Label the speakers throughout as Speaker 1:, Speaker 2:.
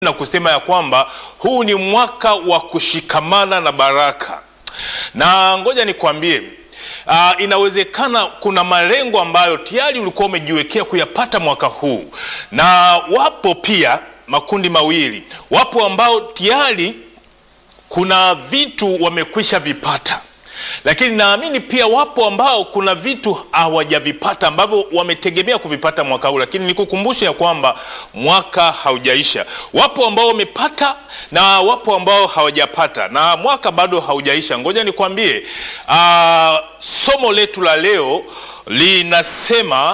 Speaker 1: na kusema ya kwamba huu ni mwaka wa kushikamana na baraka, na ngoja nikwambie, uh, inawezekana kuna malengo ambayo tayari ulikuwa umejiwekea kuyapata mwaka huu, na wapo pia makundi mawili, wapo ambao tayari kuna vitu wamekwisha vipata lakini naamini pia wapo ambao kuna vitu hawajavipata ambavyo wametegemea kuvipata mwaka huu, lakini nikukumbushe ya kwamba mwaka haujaisha. Wapo ambao wamepata na wapo ambao hawajapata, na mwaka bado haujaisha. Ngoja nikwambie, uh, somo letu la leo linasema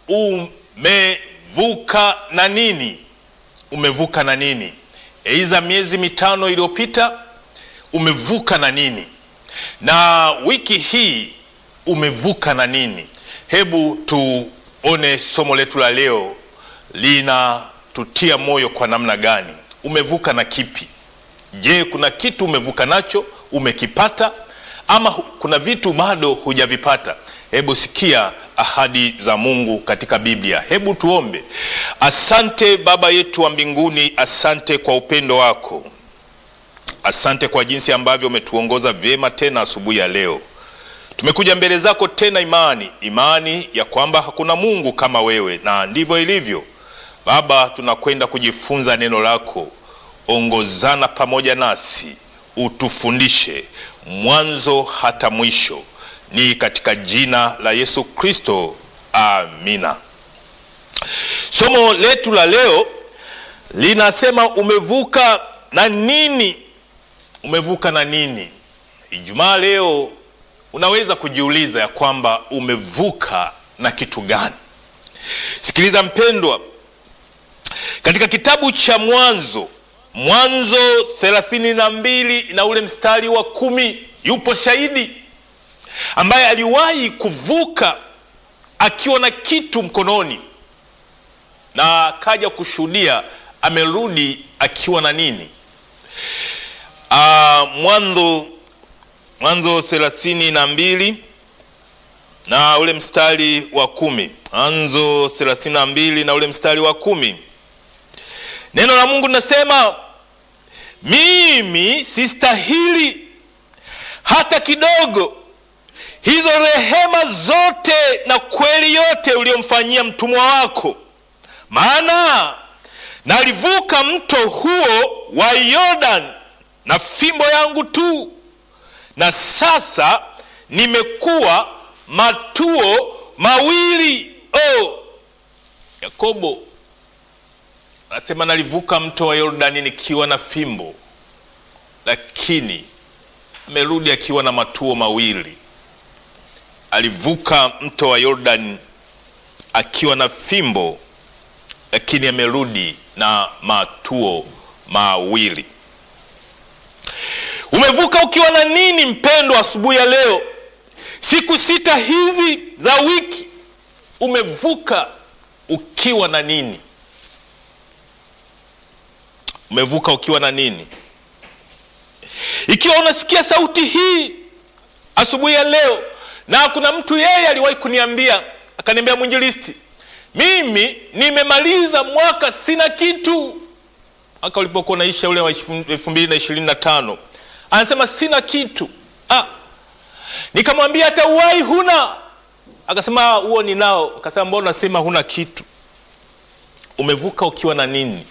Speaker 1: umevuka na nini? Umevuka na nini? Eiza miezi mitano iliyopita umevuka na nini na wiki hii umevuka na nini? Hebu tuone somo letu la leo linatutia moyo kwa namna gani. Umevuka na kipi? Je, kuna kitu umevuka nacho umekipata, ama kuna vitu bado hujavipata? Hebu sikia ahadi za Mungu katika Biblia. Hebu tuombe. Asante Baba yetu wa mbinguni, asante kwa upendo wako Asante kwa jinsi ambavyo umetuongoza vyema tena asubuhi ya leo. Tumekuja mbele zako tena, imani imani ya kwamba hakuna Mungu kama wewe, na ndivyo ilivyo. Baba, tunakwenda kujifunza neno lako. Ongozana pamoja nasi, utufundishe mwanzo hata mwisho, ni katika jina la Yesu Kristo, amina. Somo letu la leo linasema umevuka na nini? Umevuka na nini? Ijumaa leo unaweza kujiuliza ya kwamba umevuka na kitu gani? Sikiliza mpendwa, katika kitabu cha Mwanzo, Mwanzo thelathini na mbili na ule mstari wa kumi yupo shahidi ambaye aliwahi kuvuka akiwa na kitu mkononi na akaja kushuhudia amerudi akiwa na nini? Uh, Mwanzo Mwanzo thelathini na mbili na ule mstari wa kumi Mwanzo thelathini na mbili na ule mstari wa kumi neno la Mungu linasema, mimi sistahili hata kidogo hizo rehema zote na kweli yote uliyomfanyia mtumwa wako, maana nalivuka mto huo wa Yordani na fimbo yangu tu, na sasa nimekuwa matuo mawili. Oh, Yakobo anasema nalivuka mto wa Yordani nikiwa na fimbo, lakini amerudi akiwa na matuo mawili. Alivuka mto wa Yordani akiwa na fimbo, lakini amerudi na matuo mawili. Umevuka ukiwa na nini mpendwa? Asubuhi ya leo, siku sita hizi za wiki, umevuka ukiwa na nini? Umevuka ukiwa na nini? Ikiwa unasikia sauti hii asubuhi ya leo, na kuna mtu yeye aliwahi kuniambia akaniambia, mwinjilisti, mimi nimemaliza mwaka sina kitu. Mwaka ulipokuwa unaisha ule wa elfu mbili na ishirini na tano anasema sina kitu ah. Nikamwambia hata uwai huna? Akasema huo ninao. Akasema mbona unasema huna kitu? Umevuka ukiwa na nini?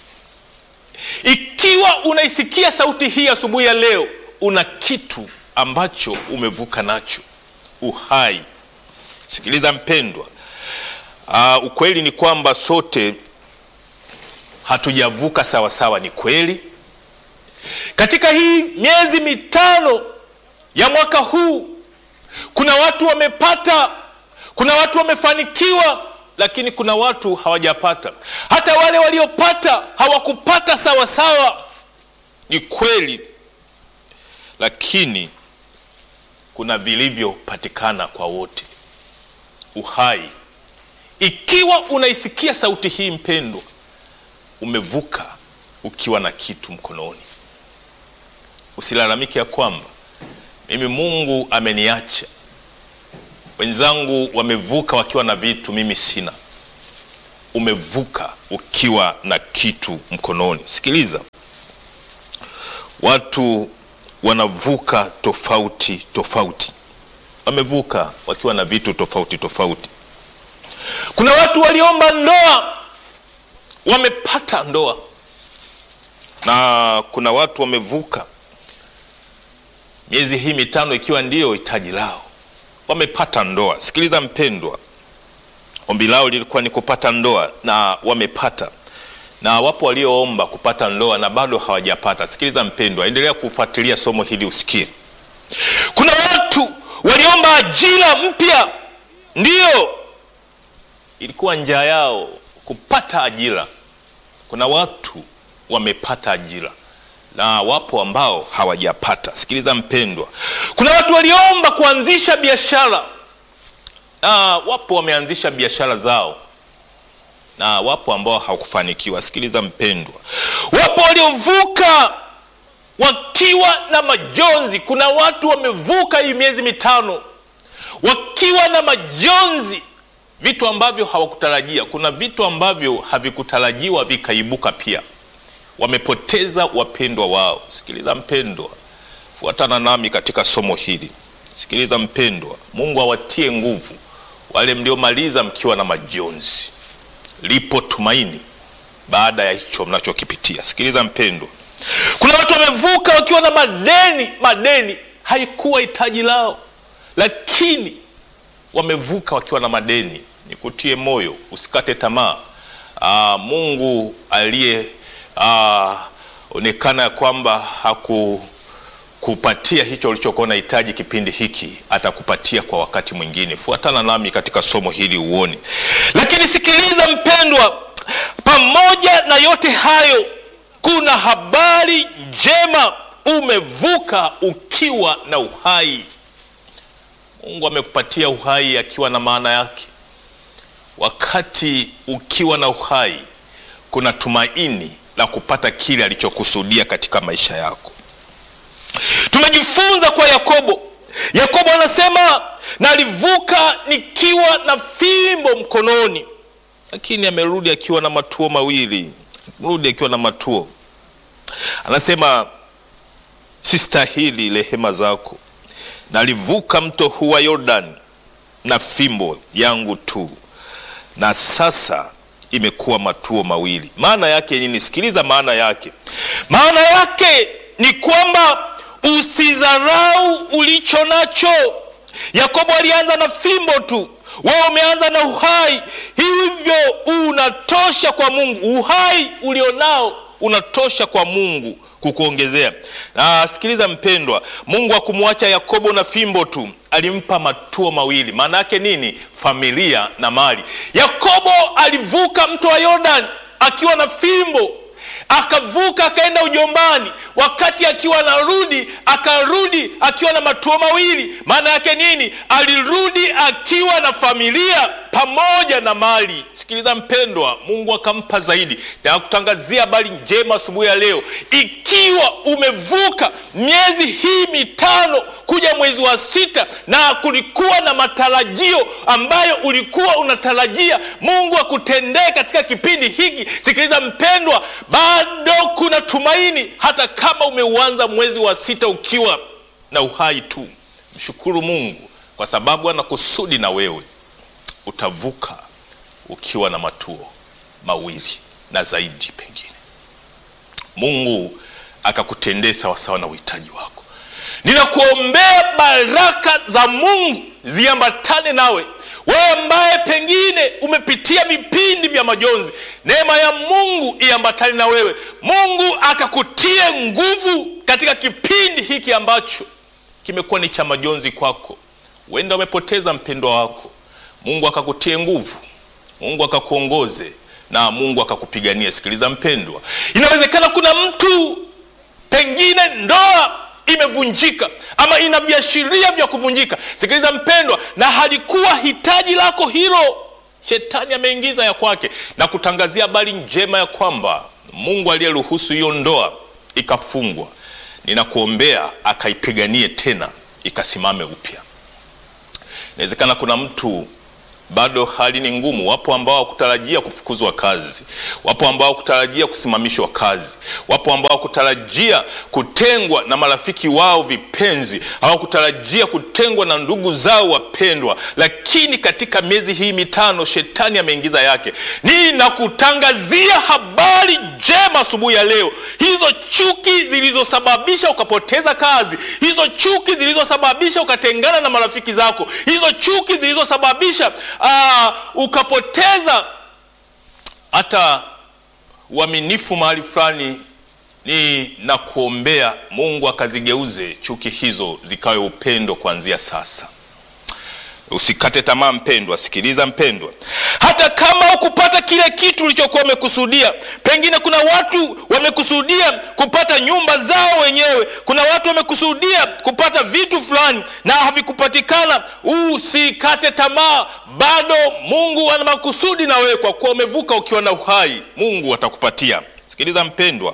Speaker 1: Ikiwa unaisikia sauti hii asubuhi ya leo, una kitu ambacho umevuka nacho, uhai. Sikiliza mpendwa, uh, ukweli ni kwamba sote hatujavuka sawasawa. Ni kweli katika hii miezi mitano ya mwaka huu kuna watu wamepata, kuna watu wamefanikiwa, lakini kuna watu hawajapata. Hata wale waliopata hawakupata sawa sawa, ni kweli, lakini kuna vilivyopatikana kwa wote, uhai. Ikiwa unaisikia sauti hii mpendwa, umevuka ukiwa na kitu mkononi. Usilalamike ya kwamba mimi Mungu ameniacha, wenzangu wamevuka wakiwa na vitu, mimi sina. umevuka ukiwa na kitu mkononi. Sikiliza, watu wanavuka tofauti tofauti, wamevuka wakiwa na vitu tofauti tofauti. Kuna watu waliomba ndoa wamepata ndoa, na kuna watu wamevuka miezi hii mitano ikiwa ndiyo hitaji lao, wamepata ndoa. Sikiliza mpendwa, ombi lao lilikuwa ni kupata ndoa na wamepata, na wapo walioomba kupata ndoa na bado hawajapata. Sikiliza mpendwa, endelea kufuatilia somo hili usikie. Kuna watu waliomba ajira mpya, ndiyo ilikuwa njaa yao kupata ajira. Kuna watu wamepata ajira na wapo ambao hawajapata. Sikiliza mpendwa, kuna watu waliomba kuanzisha biashara na wapo wameanzisha biashara zao, na wapo ambao hawakufanikiwa. Sikiliza mpendwa, wapo waliovuka wakiwa na majonzi. Kuna watu wamevuka hii miezi mitano wakiwa na majonzi, vitu ambavyo hawakutarajia. Kuna vitu ambavyo havikutarajiwa vikaibuka pia wamepoteza wapendwa wao. Sikiliza mpendwa, fuatana nami katika somo hili. Sikiliza mpendwa, Mungu awatie nguvu wale mliomaliza mkiwa na majonzi. Lipo tumaini baada ya hicho mnachokipitia. Sikiliza mpendwa, kuna watu wamevuka wakiwa na madeni. Madeni haikuwa hitaji lao, lakini wamevuka wakiwa na madeni. Nikutie moyo, usikate tamaa. Aa, Mungu aliye Uh, onekana ya kwamba hakukupatia hicho ulichokuwa unahitaji kipindi hiki, atakupatia kwa wakati mwingine. Fuatana nami katika somo hili uone. Lakini sikiliza mpendwa, pamoja na yote hayo, kuna habari njema. Umevuka ukiwa na uhai. Mungu amekupatia uhai akiwa na maana yake. Wakati ukiwa na uhai, kuna tumaini la kupata kile alichokusudia katika maisha yako. Tumejifunza kwa Yakobo. Yakobo anasema nalivuka nikiwa na fimbo mkononi, lakini amerudi akiwa na matuo mawili, amerudi akiwa na matuo. Anasema sistahili rehema zako, nalivuka mto huu wa Yordani na fimbo yangu tu, na sasa imekuwa matuo mawili. Maana yake nini? Sikiliza maana yake. Maana yake ni kwamba usidharau ulicho nacho. Yakobo alianza na fimbo tu, wewe umeanza na uhai, hivyo unatosha kwa Mungu. Uhai ulionao unatosha kwa Mungu kukuongezea. Na sikiliza mpendwa, Mungu hakumwacha Yakobo na fimbo tu, alimpa matuo mawili. Maana yake nini? Familia na mali. Yakobo alivuka mto wa Yordani akiwa na fimbo, akavuka akaenda ujombani. Wakati akiwa anarudi, akarudi akiwa na matuo mawili. Maana yake nini? Alirudi akiwa na familia pamoja na mali. Sikiliza mpendwa, Mungu akampa zaidi. Na kutangazia habari njema asubuhi ya leo, ikiwa umevuka miezi hii mitano kuja mwezi wa sita na kulikuwa na matarajio ambayo ulikuwa unatarajia Mungu akutendee katika kipindi hiki, sikiliza mpendwa, bado kuna tumaini. Hata kama umeuanza mwezi wa sita ukiwa na uhai tu, mshukuru Mungu kwa sababu ana kusudi na wewe utavuka ukiwa na matuo mawili na zaidi, pengine Mungu akakutendea sawasawa na uhitaji wako. Ninakuombea baraka za Mungu ziambatane nawe wewe ambaye pengine umepitia vipindi vya majonzi. Neema ya Mungu iambatane na wewe, Mungu akakutie nguvu katika kipindi hiki ambacho kimekuwa ni cha majonzi kwako. Huenda umepoteza mpendwa wako Mungu akakutie nguvu, Mungu akakuongoze na Mungu akakupigania. Sikiliza mpendwa, inawezekana kuna mtu pengine ndoa imevunjika ama ina viashiria vya kuvunjika. Sikiliza mpendwa, na halikuwa hitaji lako hilo, shetani ameingiza ya kwake, na kutangazia habari njema ya kwamba Mungu aliyeruhusu hiyo ndoa ikafungwa, ninakuombea akaipiganie tena ikasimame upya. Inawezekana kuna mtu bado hali ni ngumu. Wapo ambao hawakutarajia kufukuzwa kazi, wapo ambao hawakutarajia kusimamishwa kazi, wapo ambao hawakutarajia kutengwa na marafiki wao vipenzi, hawakutarajia kutengwa na ndugu zao wapendwa. Lakini katika miezi hii mitano shetani ameingiza yake. Ninakutangazia habari njema asubuhi ya leo, hizo chuki zilizosababisha ukapoteza kazi, hizo chuki zilizosababisha ukatengana na marafiki zako, hizo chuki zilizosababisha Aa, ukapoteza hata uaminifu mahali fulani, ni na kuombea Mungu akazigeuze chuki hizo zikawe upendo kuanzia sasa. Usikate tamaa mpendwa, sikiliza mpendwa, hata kama ukupata kile kitu ulichokuwa umekusudia. Pengine kuna watu wamekusudia kupata nyumba zao wenyewe, kuna watu wamekusudia kupata vitu fulani na havikupatikana. Usikate tamaa, bado Mungu ana makusudi na wewe, kwa kuwa umevuka ukiwa na uhai, Mungu atakupatia. Sikiliza mpendwa,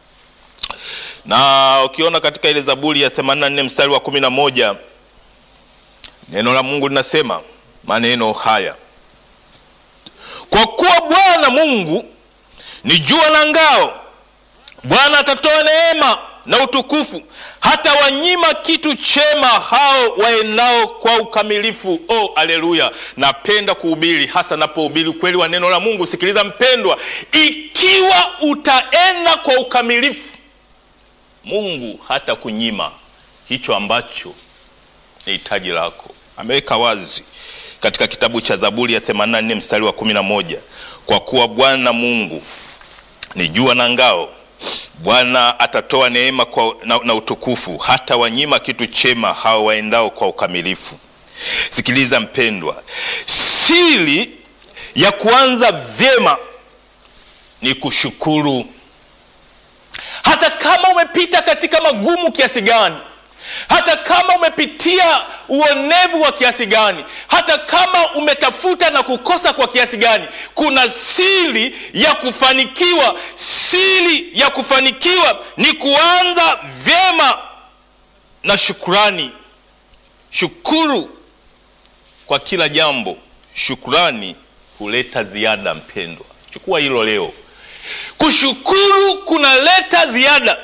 Speaker 1: na ukiona katika ile Zaburi ya 84 mstari wa 11 Neno la Mungu linasema maneno haya: kwa kuwa Bwana Mungu ni jua na ngao, Bwana atatoa neema na utukufu, hata wanyima kitu chema hao waenao kwa ukamilifu. Oh, aleluya! Napenda kuhubiri, hasa napohubiri ukweli wa neno la Mungu. Sikiliza mpendwa, ikiwa utaenda kwa ukamilifu, Mungu hata kunyima hicho ambacho ni hitaji lako. Ameweka wazi katika kitabu cha Zaburi ya 84 mstari wa 11, kwa kuwa Bwana Mungu ni jua na ngao, Bwana atatoa neema kwa, na, na utukufu, hata wanyima kitu chema hao waendao kwa ukamilifu. Sikiliza mpendwa, siri ya kuanza vyema ni kushukuru, hata kama umepita katika magumu kiasi gani hata kama umepitia uonevu wa kiasi gani, hata kama umetafuta na kukosa kwa kiasi gani, kuna siri ya kufanikiwa. Siri ya kufanikiwa ni kuanza vyema na shukurani. Shukuru kwa kila jambo, shukurani huleta ziada. Mpendwa, chukua hilo leo. Kushukuru kunaleta ziada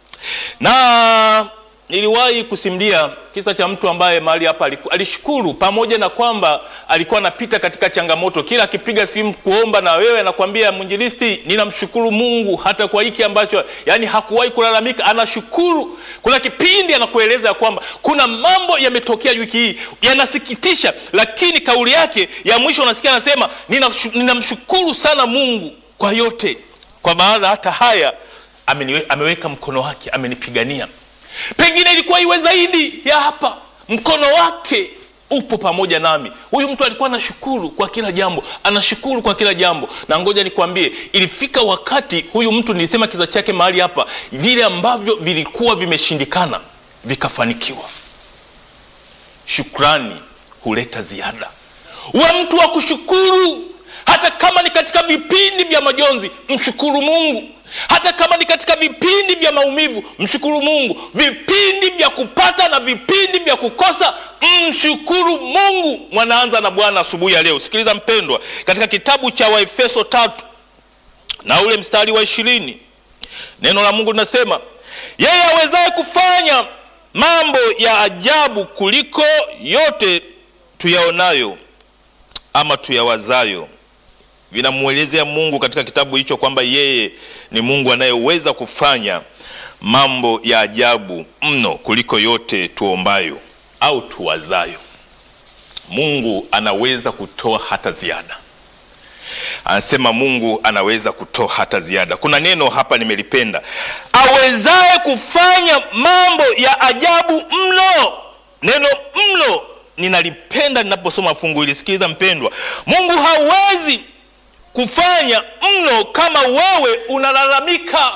Speaker 1: na Niliwahi kusimulia kisa cha mtu ambaye mahali hapa alishukuru, pamoja na kwamba alikuwa anapita katika changamoto. Kila akipiga simu kuomba na wewe anakwambia, mwinjilisti, ninamshukuru Mungu hata kwa hiki ambacho, yani hakuwahi kulalamika, anashukuru. Kuna kipindi anakueleza ya kwamba kuna mambo yametokea wiki hii yanasikitisha, lakini kauli yake ya mwisho unasikia anasema, ninamshukuru sana Mungu kwa yote, kwa maana hata haya ameniwe, ameweka mkono wake, amenipigania Pengine ilikuwa iwe zaidi ya hapa, mkono wake upo pamoja nami. Huyu mtu alikuwa anashukuru kwa kila jambo, anashukuru kwa kila jambo. Na ngoja nikwambie, ilifika wakati huyu mtu, nilisema kisa chake mahali hapa, vile ambavyo vilikuwa vimeshindikana vikafanikiwa. Shukrani huleta ziada. Uwe mtu wa kushukuru, hata kama ni katika vipindi vya majonzi, mshukuru Mungu hata kama ni katika vipindi vya maumivu mshukuru Mungu. Vipindi vya kupata na vipindi vya kukosa mshukuru Mungu. Mwanaanza na Bwana asubuhi ya leo. Sikiliza mpendwa, katika kitabu cha Waefeso tatu na ule mstari wa ishirini neno la Mungu linasema yeye awezaye kufanya mambo ya ajabu kuliko yote tuyaonayo ama tuyawazayo vinamwelezea Mungu katika kitabu hicho kwamba yeye ni Mungu anayeweza kufanya mambo ya ajabu mno kuliko yote tuombayo au tuwazayo. Mungu anaweza kutoa hata ziada. Anasema Mungu anaweza kutoa hata ziada. Kuna neno hapa nimelipenda, awezaye kufanya mambo ya ajabu mno. Neno mno ninalipenda ninaposoma fungu hili. Sikiliza mpendwa, Mungu hawezi kufanya mno kama wewe unalalamika.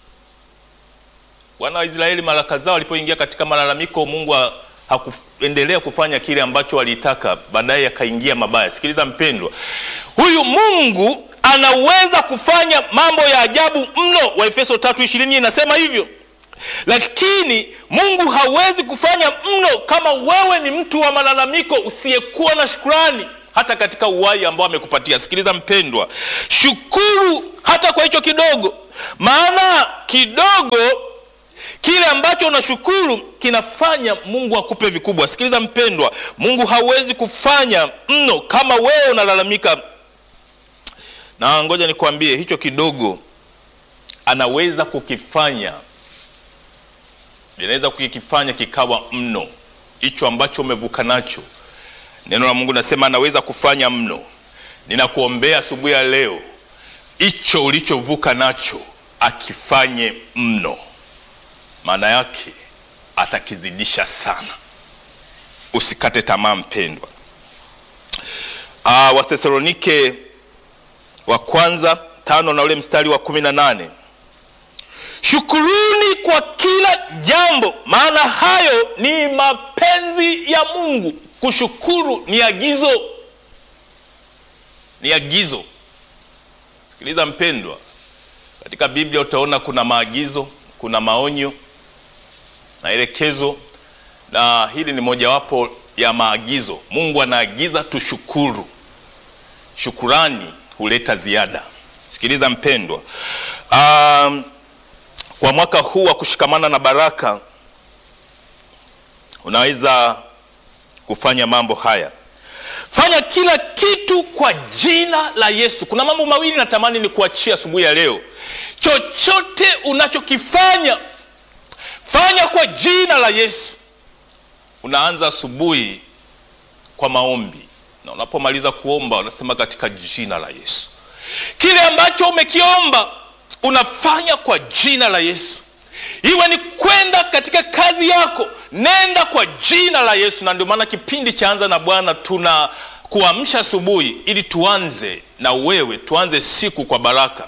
Speaker 1: Wana wa Israeli mara kadhaa walipoingia katika malalamiko, Mungu hakuendelea kufanya kile ambacho walitaka, baadaye akaingia mabaya. Sikiliza mpendwa, huyu Mungu anaweza kufanya mambo ya ajabu mno. Waefeso 3:20 inasema hivyo, lakini Mungu hawezi kufanya mno kama wewe ni mtu wa malalamiko usiyekuwa na shukrani. hata katika uhai ambao amekupatia. Sikiliza mpendwa, shukuru hata kwa hicho kidogo, maana kidogo kile ambacho unashukuru kinafanya Mungu akupe vikubwa. Sikiliza mpendwa, Mungu hawezi kufanya mno kama wewe unalalamika. Na ngoja nikwambie, hicho kidogo anaweza kukifanya, anaweza kukifanya kikawa mno, hicho ambacho umevuka nacho. Neno la Mungu nasema anaweza kufanya mno. Ninakuombea asubuhi ya leo, hicho ulichovuka nacho akifanye mno maana yake atakizidisha sana. Usikate tamaa mpendwa. Uh, Wathesalonike wa kwanza tano na ule mstari wa kumi na nane shukuruni kwa kila jambo, maana hayo ni mapenzi ya Mungu. Kushukuru ni agizo, ni agizo. Sikiliza mpendwa, katika Biblia utaona kuna maagizo, kuna maonyo maelekezo na hili ni mojawapo ya maagizo. Mungu anaagiza tushukuru. Shukurani huleta ziada. Sikiliza mpendwa, um, kwa mwaka huu wa kushikamana na baraka unaweza kufanya mambo haya. Fanya kila kitu kwa jina la Yesu. Kuna mambo mawili natamani ni kuachia asubuhi ya leo. Chochote unachokifanya fanya kwa jina la Yesu. Unaanza asubuhi kwa maombi, na unapomaliza kuomba unasema katika jina la Yesu. Kile ambacho umekiomba unafanya kwa jina la Yesu. Iwe ni kwenda katika kazi yako, nenda kwa jina la Yesu. Na ndio maana kipindi cha Anza na Bwana tuna kuamsha asubuhi, ili tuanze na wewe, tuanze siku kwa baraka.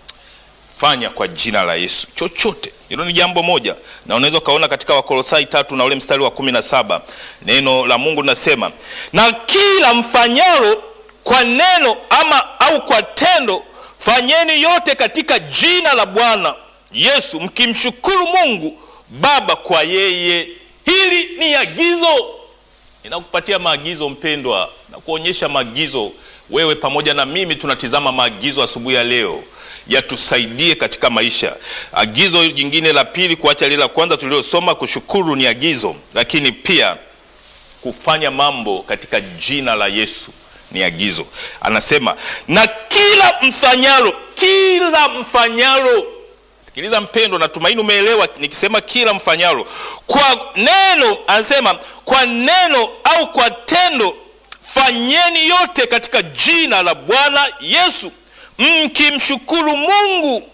Speaker 1: Fanya kwa jina la Yesu chochote hilo ni jambo moja, na unaweza ukaona katika Wakolosai tatu na ule mstari wa kumi na saba neno la Mungu linasema, na kila mfanyalo kwa neno ama au kwa tendo, fanyeni yote katika jina la Bwana Yesu, mkimshukuru Mungu Baba kwa yeye. Hili ni agizo, ninakupatia maagizo mpendwa, na kuonyesha maagizo. Wewe pamoja na mimi tunatizama maagizo asubuhi ya leo yatusaidie katika maisha. Agizo jingine la pili, kuacha lile la kwanza tuliosoma, kushukuru ni agizo, lakini pia kufanya mambo katika jina la Yesu ni agizo. Anasema na kila mfanyalo, kila mfanyalo. Sikiliza mpendo, natumaini umeelewa nikisema kila mfanyalo, kwa neno, anasema kwa neno au kwa tendo, fanyeni yote katika jina la Bwana Yesu mkimshukuru Mungu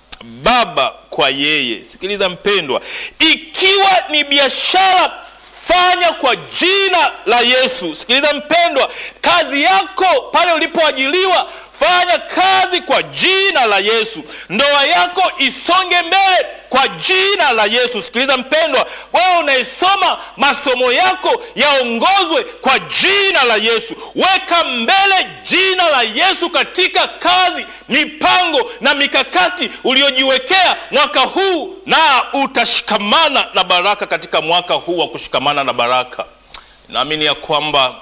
Speaker 1: Baba kwa yeye. Sikiliza mpendwa, ikiwa ni biashara fanya kwa jina la Yesu. Sikiliza mpendwa, kazi yako pale ulipoajiliwa fanya kazi kwa jina la Yesu. Ndoa yako isonge mbele kwa jina la Yesu. Sikiliza mpendwa, wewe unaisoma masomo yako yaongozwe kwa jina la Yesu. Weka mbele jina la Yesu katika kazi, mipango na mikakati uliojiwekea mwaka huu, na utashikamana na baraka katika mwaka huu wa kushikamana na baraka. Naamini ya kwamba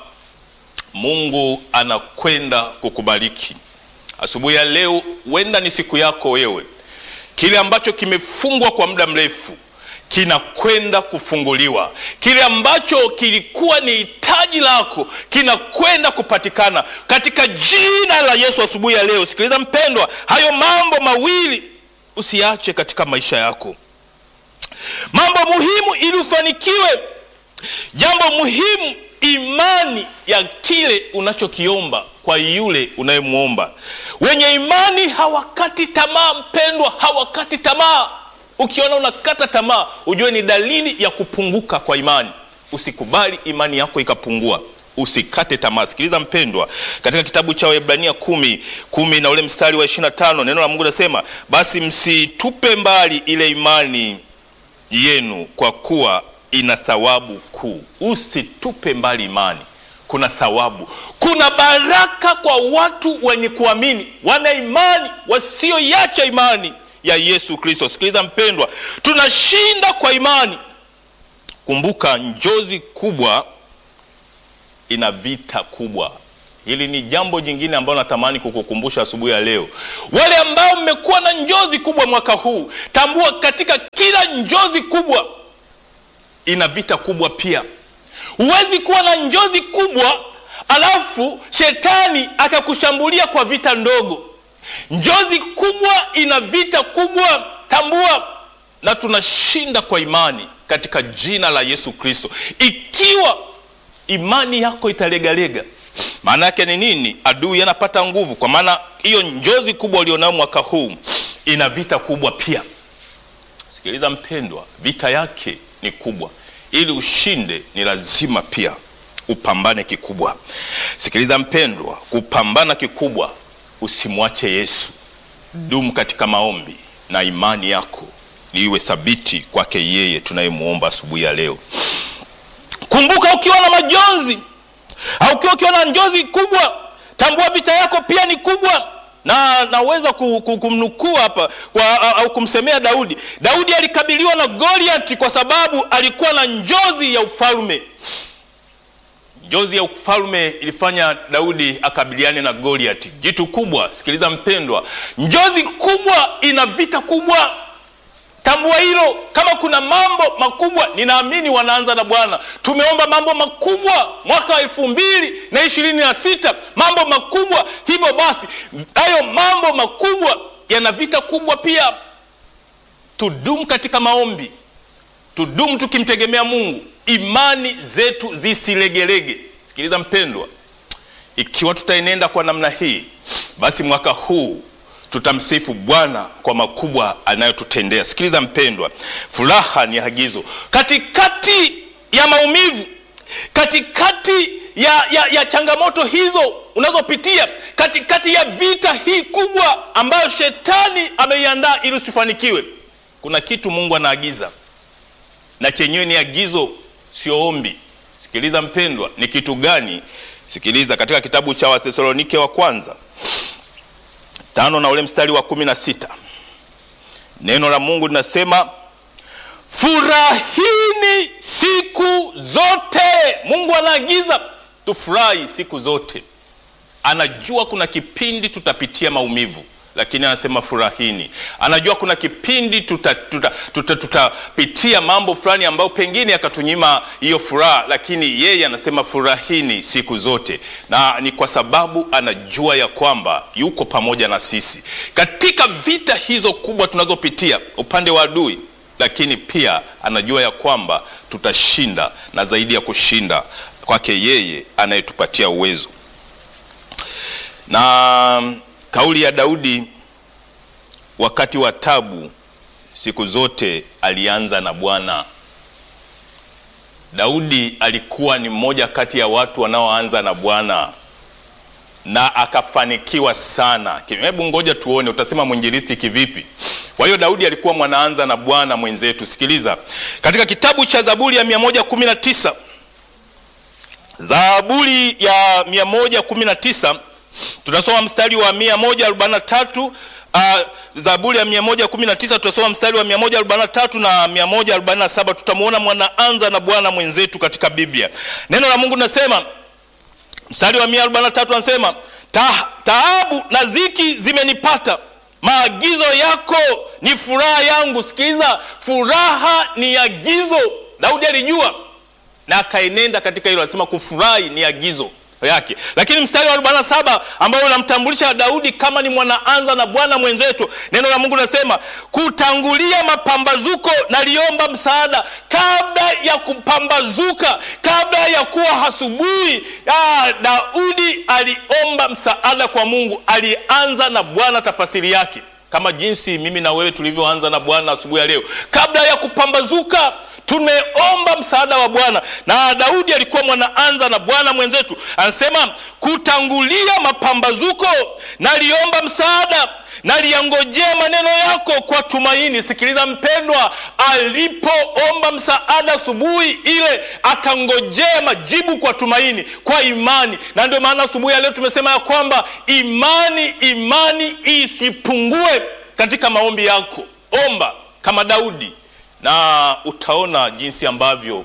Speaker 1: Mungu anakwenda kukubariki asubuhi ya leo. Huenda ni siku yako wewe kile ambacho kimefungwa kwa muda mrefu kinakwenda kufunguliwa. Kile ambacho kilikuwa ni hitaji lako kinakwenda kupatikana katika jina la Yesu asubuhi ya leo. Sikiliza mpendwa, hayo mambo mawili usiache katika maisha yako, mambo muhimu ili ufanikiwe. Jambo muhimu, imani ya kile unachokiomba kwa yule unayemwomba. Wenye imani hawakati tamaa, mpendwa, hawakati tamaa. Ukiona unakata tamaa, ujue ni dalili ya kupunguka kwa imani. Usikubali imani yako ikapungua, usikate tamaa. Sikiliza mpendwa, katika kitabu cha Waebrania kumi kumi na ule mstari wa ishirini na tano neno la Mungu nasema, basi msitupe mbali ile imani yenu, kwa kuwa ina thawabu kuu. Usitupe mbali imani kuna thawabu, kuna baraka kwa watu wenye kuamini, wana imani, wasioiacha imani ya Yesu Kristo. Sikiliza mpendwa, tunashinda kwa imani. Kumbuka, njozi kubwa ina vita kubwa. Hili ni jambo jingine ambalo natamani kukukumbusha asubuhi ya leo. Wale ambao mmekuwa na njozi kubwa mwaka huu, tambua katika kila njozi kubwa ina vita kubwa pia. Huwezi kuwa na njozi kubwa alafu shetani akakushambulia kwa vita ndogo. Njozi kubwa ina vita kubwa, tambua, na tunashinda kwa imani katika jina la Yesu Kristo. Ikiwa imani yako italegalega, maana yake ni nini? Adui anapata nguvu, kwa maana hiyo njozi kubwa ulionayo mwaka huu ina vita kubwa pia. Sikiliza mpendwa, vita yake ni kubwa. Ili ushinde, ni lazima pia upambane kikubwa. Sikiliza mpendwa, kupambana kikubwa, usimwache Yesu. Dumu katika maombi na imani yako iwe thabiti kwake yeye tunayemwomba asubuhi ya leo. Kumbuka, ukiwa na majonzi au ukiwa ukiwa na njozi kubwa, tambua vita yako pia ni kubwa. Na naweza kumnukuu hapa kwa, au kumsemea Daudi. Daudi alikabiliwa na Goliati kwa sababu alikuwa na njozi ya ufalme. Njozi ya ufalme ilifanya Daudi akabiliane na Goliati, jitu kubwa. Sikiliza mpendwa, njozi kubwa ina vita kubwa. Tambua hilo. Kama kuna mambo makubwa, ninaamini wanaanza na Bwana. Tumeomba mambo makubwa mwaka wa elfu mbili na ishirini na sita, mambo makubwa. Hivyo basi, hayo mambo makubwa yana vita kubwa pia. Tudumu katika maombi, tudumu tukimtegemea Mungu, imani zetu zisilegelege. Sikiliza mpendwa, ikiwa tutaenenda kwa namna hii, basi mwaka huu tutamsifu Bwana kwa makubwa anayotutendea. Sikiliza mpendwa, furaha ni agizo katikati ya maumivu, katikati ya, ya, ya changamoto hizo unazopitia, katikati ya vita hii kubwa ambayo shetani ameiandaa ili usifanikiwe. Kuna kitu Mungu anaagiza na chenyewe ni agizo, sio ombi. Sikiliza mpendwa, ni kitu gani? Sikiliza katika kitabu cha Wathesalonike wa kwanza tano na ule mstari wa kumi na sita neno la Mungu linasema furahini siku zote. Mungu anaagiza tufurahi siku zote. Anajua kuna kipindi tutapitia maumivu, lakini anasema furahini. Anajua kuna kipindi tutapitia tuta, tuta, tuta mambo fulani ambayo pengine yakatunyima hiyo furaha, lakini yeye anasema furahini siku zote, na ni kwa sababu anajua ya kwamba yuko pamoja na sisi katika vita hizo kubwa tunazopitia upande wa adui, lakini pia anajua ya kwamba tutashinda, na zaidi ya kushinda kwake yeye anayetupatia uwezo na kauli ya Daudi wakati wa tabu, siku zote alianza na Bwana. Daudi alikuwa ni mmoja kati ya watu wanaoanza na Bwana na akafanikiwa sana. Hebu ngoja tuone, utasema mwinjilisti kivipi? Kwa hiyo Daudi alikuwa mwanaanza na Bwana mwenzetu. Sikiliza katika kitabu cha Zaburi ya 119 Zaburi ya 119 tunasoma mstari wa 143. Uh, Zaburi ya 119 tutasoma mstari wa 143 na 147. Tutamwona mwanaanza na Bwana mwenzetu katika Biblia. Neno la Mungu linasema mstari wa 143 anasema Ta, taabu na dhiki zimenipata, maagizo yako ni furaha yangu. Sikiliza, furaha ni agizo. Daudi alijua na akaenenda katika hilo, anasema kufurahi ni agizo yake. Lakini mstari wa 47 ambao unamtambulisha Daudi kama ni mwanaanza na Bwana mwenzetu, neno la Mungu linasema kutangulia mapambazuko naliomba msaada. Kabla ya kupambazuka, kabla ya kuwa asubuhi, Daudi aliomba msaada kwa Mungu, alianza na Bwana. Tafasiri yake kama jinsi mimi na wewe tulivyoanza na Bwana asubuhi ya leo, kabla ya kupambazuka tumeomba msaada wa Bwana na Daudi alikuwa mwanaanza na Bwana mwenzetu. Anasema kutangulia mapambazuko, naliomba msaada, naliyangojea maneno yako kwa tumaini. Sikiliza mpendwa, alipoomba msaada asubuhi ile akangojea majibu kwa tumaini, kwa imani. Na ndio maana asubuhi ya leo tumesema ya kwamba imani, imani isipungue katika maombi yako. Omba kama Daudi na utaona jinsi ambavyo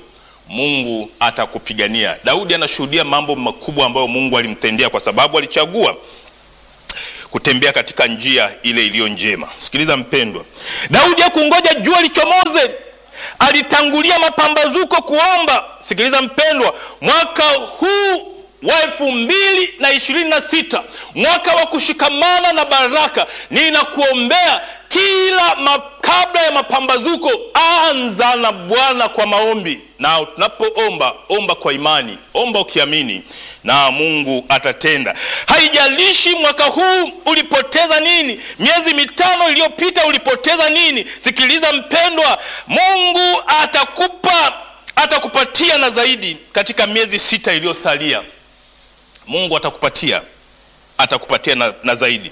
Speaker 1: Mungu atakupigania. Daudi anashuhudia mambo makubwa ambayo Mungu alimtendea kwa sababu alichagua kutembea katika njia ile iliyo njema. Sikiliza mpendwa, Daudi hakungoja jua lichomoze, alitangulia mapambazuko kuomba. Sikiliza mpendwa, mwaka huu wa elfu mbili na ishirini na sita mwaka wa kushikamana na baraka, ninakuombea kila ma, kabla ya mapambazuko, anza na Bwana kwa maombi, na tunapoomba omba kwa imani, omba ukiamini na Mungu atatenda. Haijalishi mwaka huu ulipoteza nini, miezi mitano iliyopita ulipoteza nini. Sikiliza mpendwa, Mungu atakupa atakupatia na zaidi katika miezi sita iliyosalia. Mungu atakupatia atakupatia na, na zaidi.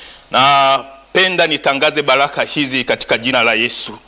Speaker 1: Napenda nitangaze baraka hizi katika jina la Yesu.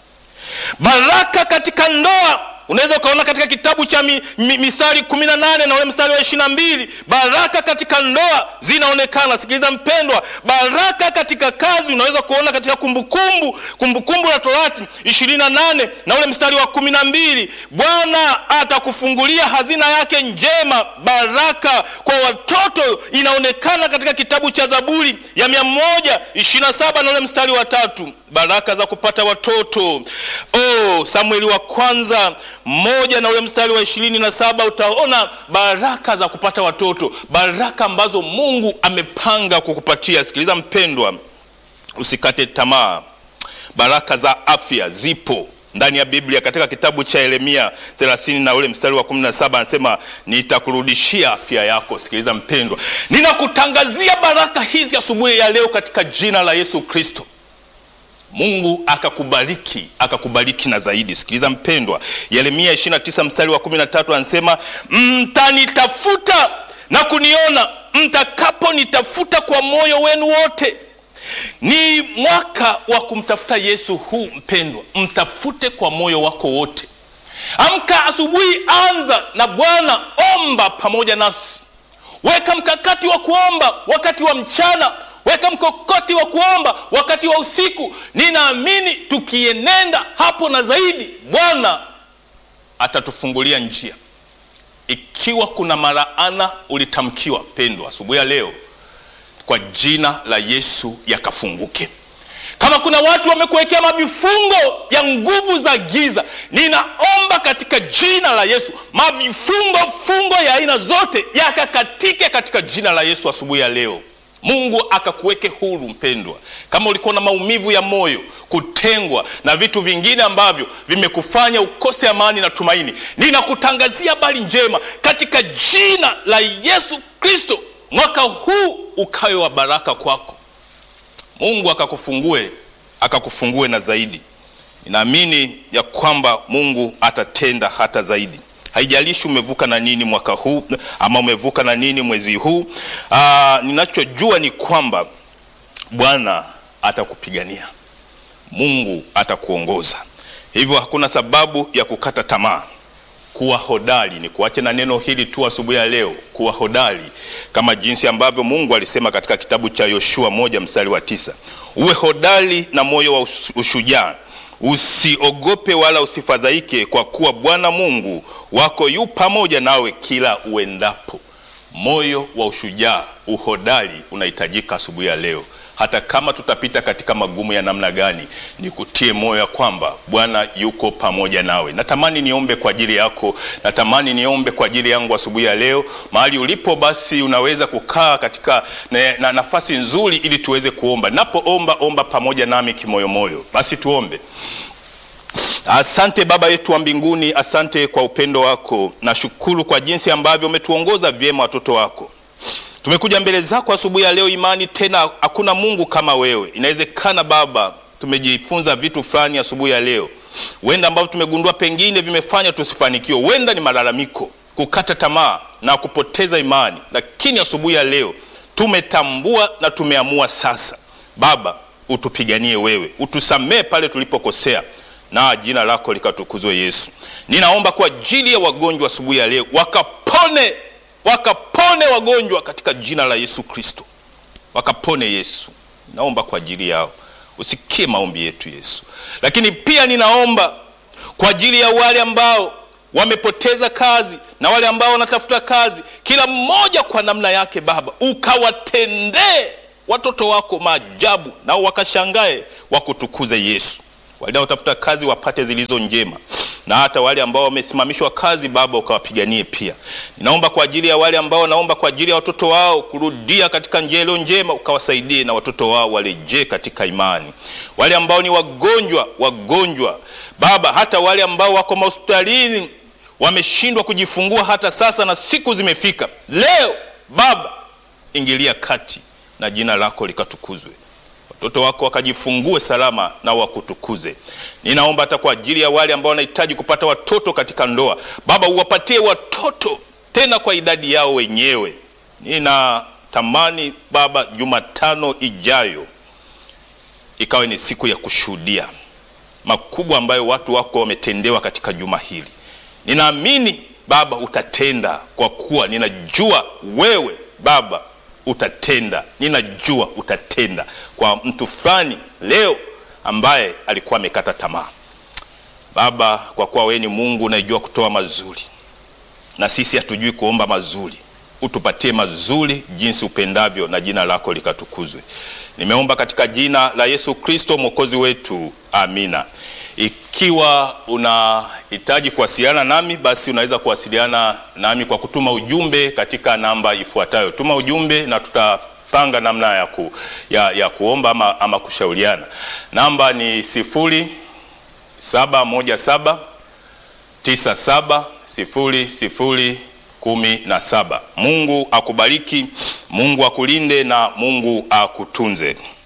Speaker 1: Baraka katika ndoa unaweza ukaona katika kitabu cha mi, mi, Mithali kumi na nane na ule mstari wa ishirini na mbili baraka katika ndoa zinaonekana. Sikiliza mpendwa, baraka katika kazi unaweza kuona katika Kumbukumbu Kumbukumbu la Torati ishirini na nane na ule mstari wa kumi na mbili Bwana atakufungulia hazina yake njema. Baraka kwa watoto inaonekana katika kitabu cha Zaburi ya mia moja ishirini na saba na ule mstari wa tatu baraka za kupata watoto. Oh, Samueli wa kwanza moja na ule mstari wa ishirini na saba utaona baraka za kupata watoto, baraka ambazo Mungu amepanga kukupatia. Sikiliza mpendwa, usikate tamaa. Baraka za afya zipo ndani ya Biblia katika kitabu cha Yeremia 30 na ule mstari wa 17 anasema nitakurudishia afya yako. Sikiliza mpendwa, ninakutangazia baraka hizi asubuhi ya leo katika jina la Yesu Kristo. Mungu akakubariki akakubariki na zaidi. Sikiliza mpendwa, Yeremia 29 mstari wa 13 anasema mtanitafuta na kuniona mtakaponitafuta kwa moyo wenu wote. Ni mwaka wa kumtafuta Yesu huu mpendwa, mtafute kwa moyo wako wote. Amka asubuhi, anza na Bwana, omba pamoja nasi. Weka mkakati wa kuomba wakati wa mchana weka mkokoti wa kuomba wakati wa usiku. Ninaamini tukienenda hapo na zaidi, Bwana atatufungulia njia. Ikiwa kuna maraana ulitamkiwa, pendwa, asubuhi ya leo kwa jina la Yesu yakafunguke. Kama kuna watu wamekuwekea mavifungo ya nguvu za giza, ninaomba katika jina la Yesu mavifungo fungo ya aina zote yakakatike katika jina la Yesu asubuhi ya leo. Mungu akakuweke huru mpendwa. Kama ulikuwa na maumivu ya moyo, kutengwa na vitu vingine ambavyo vimekufanya ukose amani na tumaini, ninakutangazia habari njema katika jina la Yesu Kristo. Mwaka huu ukawe wa baraka kwako, Mungu akakufungue akakufungue na zaidi. Ninaamini ya kwamba Mungu atatenda hata zaidi. Haijalishi umevuka na nini mwaka huu ama umevuka na nini mwezi huu. Aa, ninachojua ni kwamba Bwana atakupigania, Mungu atakuongoza, hivyo hakuna sababu ya kukata tamaa. Kuwa hodari, ni kuache na neno hili tu asubuhi ya leo, kuwa hodari kama jinsi ambavyo Mungu alisema katika kitabu cha Yoshua moja mstari wa tisa uwe hodari na moyo wa ushujaa usiogope wala usifadhaike, kwa kuwa Bwana Mungu wako yu pamoja nawe kila uendapo. Moyo wa ushujaa, uhodari unahitajika asubuhi ya leo. Hata kama tutapita katika magumu ya namna gani, nikutie moyo ya kwamba Bwana yuko pamoja nawe. Natamani niombe kwa ajili yako, natamani niombe kwa ajili yangu asubuhi ya leo. Mahali ulipo, basi unaweza kukaa katika na, na nafasi nzuri, ili tuweze kuomba. Napoomba omba pamoja nami kimoyomoyo. Basi tuombe. Asante Baba yetu wa mbinguni, asante kwa upendo wako. Nashukuru kwa jinsi ambavyo umetuongoza vyema watoto wako. Tumekuja mbele zako asubuhi ya leo, imani tena, hakuna Mungu kama wewe. Inawezekana Baba, tumejifunza vitu fulani asubuhi ya leo, huenda ambavyo tumegundua pengine vimefanya tusifanikiwe, huenda ni malalamiko, kukata tamaa na kupoteza imani, lakini asubuhi ya leo tumetambua na tumeamua sasa, Baba, utupiganie wewe, utusamee pale tulipokosea na jina lako likatukuzwe Yesu. Ninaomba kwa ajili ya wagonjwa asubuhi ya leo, wakapone wakapone wagonjwa katika jina la Yesu Kristo, wakapone Yesu. Naomba kwa ajili yao, usikie maombi yetu Yesu. Lakini pia ninaomba kwa ajili ya wale ambao wamepoteza kazi na wale ambao wanatafuta kazi, kila mmoja kwa namna yake Baba, ukawatendee watoto wako maajabu, nao wakashangae wakutukuze Yesu. Wanaotafuta kazi wapate zilizo njema, na hata wale ambao wamesimamishwa kazi Baba, ukawapiganie pia. Ninaomba kwa ajili ya wale ambao naomba kwa ajili ya watoto wao kurudia katika njia iliyo njema, ukawasaidie na watoto wao warejee katika imani. Wale ambao ni wagonjwa, wagonjwa Baba, hata wale ambao wako mahospitalini wameshindwa kujifungua hata sasa na siku zimefika, leo Baba, ingilia kati na jina lako likatukuzwe, watoto wako wakajifungue salama na wakutukuze. Ninaomba hata kwa ajili ya wale ambao wanahitaji kupata watoto katika ndoa, Baba, uwapatie watoto tena kwa idadi yao wenyewe. Ninatamani Baba, Jumatano ijayo ikawe ni siku ya kushuhudia makubwa ambayo watu wako wametendewa katika juma hili. Ninaamini Baba utatenda, kwa kuwa ninajua wewe Baba utatenda. Ninajua utatenda kwa mtu fulani leo ambaye alikuwa amekata tamaa. Baba, kwa kuwa wewe ni Mungu unayejua kutoa mazuri, na sisi hatujui kuomba mazuri, utupatie mazuri jinsi upendavyo, na jina lako likatukuzwe. Nimeomba katika jina la Yesu Kristo mwokozi wetu, amina. Ikiwa unahitaji kuwasiliana nami, basi unaweza kuwasiliana nami kwa kutuma ujumbe katika namba ifuatayo. Tuma ujumbe na tutapanga namna ya, ku, ya, ya kuomba ama, ama kushauriana. Namba ni sifuri saba moja saba tisa saba sifuri sifuri kumi na saba. Mungu akubariki, Mungu akulinde na Mungu akutunze.